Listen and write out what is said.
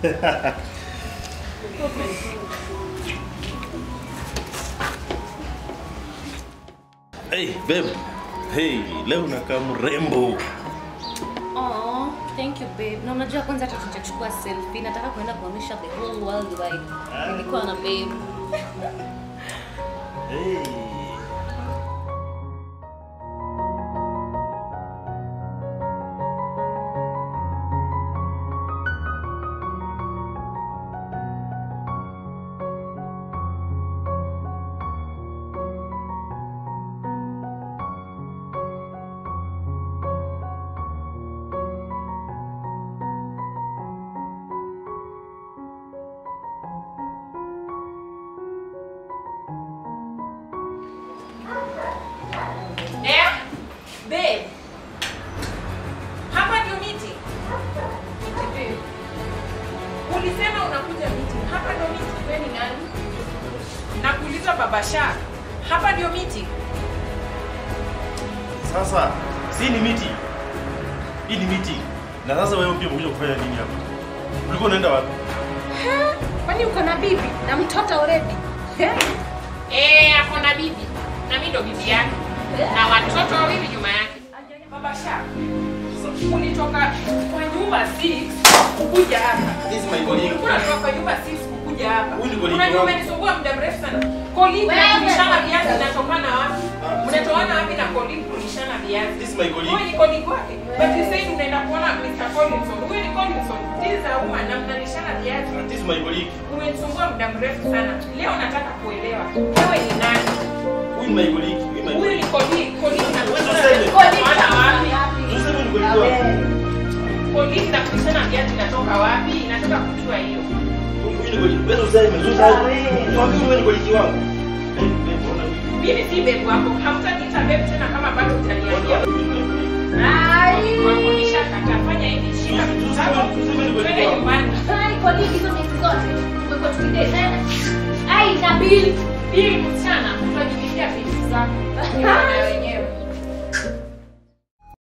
Hey, babe. Hey, leo unakaa mrembo. Oh, thank you babe. Na unajua kwanza hata tutachukua selfie. Nataka kuenda kuonyesha the whole world wide. Nilikuwa na babe. Hey. Eh? Babe. Hapa ndio meeting. Babe. Ulisema unakuja meeting. Hapa ndio meeting. Wewe ni nani? Nakuuliza Baba Sha. Hapa ndio meeting. Sasa, si ni miti. Hii ni miti. Na sasa wewe pia umekuja kufanya nini hapa? Ulikuwa unaenda wapi? Kwani uko na bibi na mtoto already? Eh, ako na bibi. Na mimi ndo bibi yake. Na watoto wawili nyuma yake. Baba Sha. Ulitoka kwa nyumba 6 kukuja hapa. This is my colleague. Ulikuwa unatoka kwa nyumba 6 kukuja hapa. Huyu ni colleague Unajua wangu. umenisumbua muda mrefu sana. Colleague na Wewe. kulishana viazi inatokana wapi? Ah. Mnatoana wapi na colleague kulishana viazi? This is my colleague. Huyu ni colleague wake. But you said unaenda kuona Mr. Collinson. Huyu ni Collinson. This is a woman na mnalishana viazi. This is my colleague. Umenisumbua muda mrefu sana. Leo nataka kuelewa. Wewe ni nani? Huyu ni my colleague. Huyu ni my Huyu ni colleague. Colleague na Wewe kulishana tuseme. viazi inatokana wapi? Tuseme ni colleague wako. Colleague na kulishana viazi inatoka wapi? Nataka kujua hiyo. Huyu ni colleague. Wewe useme, useme. Niambie wewe ni colleague wangu. Eh, eh, ona huyu. Mimi si babe wako. Hamtaniita babe tena kama bado hujaniambia. Huyu ni my colleague. Wako nishakataa. Fanya hivi, shika vitu zako. Tuseme ni colleague Twende wangu. nyumbani. Hai, kwa nini hizo miezi zote? Tumekuwa tukidate. Eh? Ai, na bill. Hii msichana utajibishia vitu zako. Ni wewe wenyewe.